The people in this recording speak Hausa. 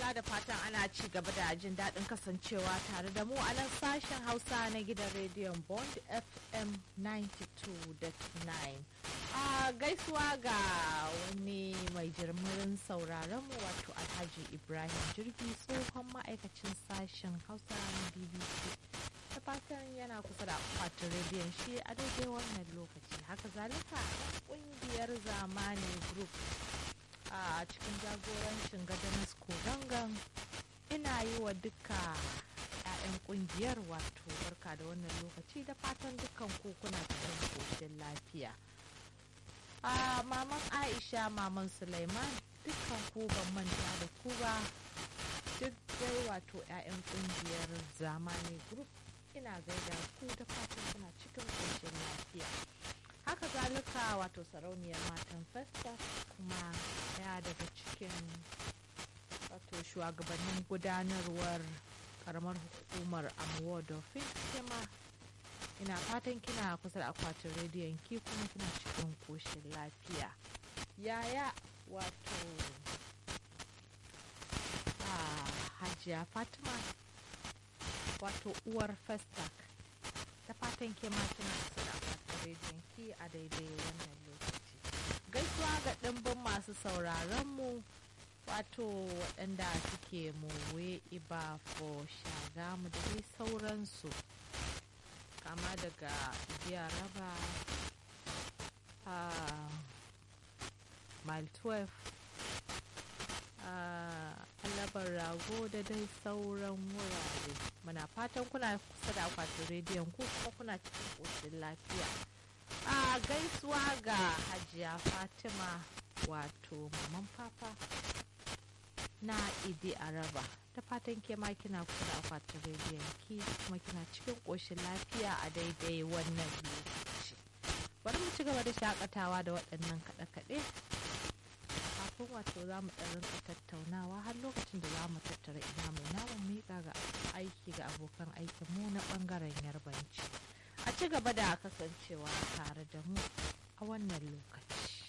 madalla da fatan ana ci gaba da jin daɗin kasancewa tare da mu a nan sashen hausa na gidan rediyon bond fm 92.9 a gaisuwa ga wani mai jirmirin sauraron mu wato alhaji ibrahim jirgi tsohon ma'aikacin sashen hausa na bbc da fatan yana kusa da akwatin rediyon shi a daidai wannan lokaci haka zalika ƙungiyar zamani group a cikin jagorancin gadanas kodangan ina yi wa duka 'ya'yan kungiyar wato barka da wannan lokaci da fatan dukkan kuna cikin koshin lafiya a maman aisha maman suleiman dukkan ku ban manta da ku ba duk dai wato 'ya'yan kungiyar zamani group ina gaida ku da fatan kuna cikin koshin lafiya haka zalika wato sarauniyar matan festa kuma daya daga cikin wato shugabannin gudanarwar karamar hukumar amuwa dofin kema ina fatan kina kusa da akwatin rediyon ki kuma kina cikin koshin lafiya yaya wato a hajiya fatima wato uwar festac ta fatan ke ma kina kusa da akwatin rediyon ki a daidai wannan lokaci gaisuwa ga ɗimbin masu sauraron mu wato waɗanda suke mowe iba fo shagamu da dai sauransu kama daga biya raba a mile 12 alabar rago da dai sauran wurare muna fatan kuna kusa da akwatin rediyon ku kuma kuna cikin ƙoshin lafiya a gaisuwa ga hajiya fatima wato maman papa na idi araba ta fatan ke ma kina kula akwatin rediyon ki kuma kina cikin ƙoshin lafiya a daidai wannan lokaci bari mu ci gaba da shakatawa da waɗannan kaɗe-kaɗe kafin wato za mu ɗan rinka tattaunawa har lokacin da za mu tattara ina mai namun miƙa ga aiki ga abokan aikinmu na ɓangaren yarbanci a ci gaba da kasancewa tare da mu a wannan lokaci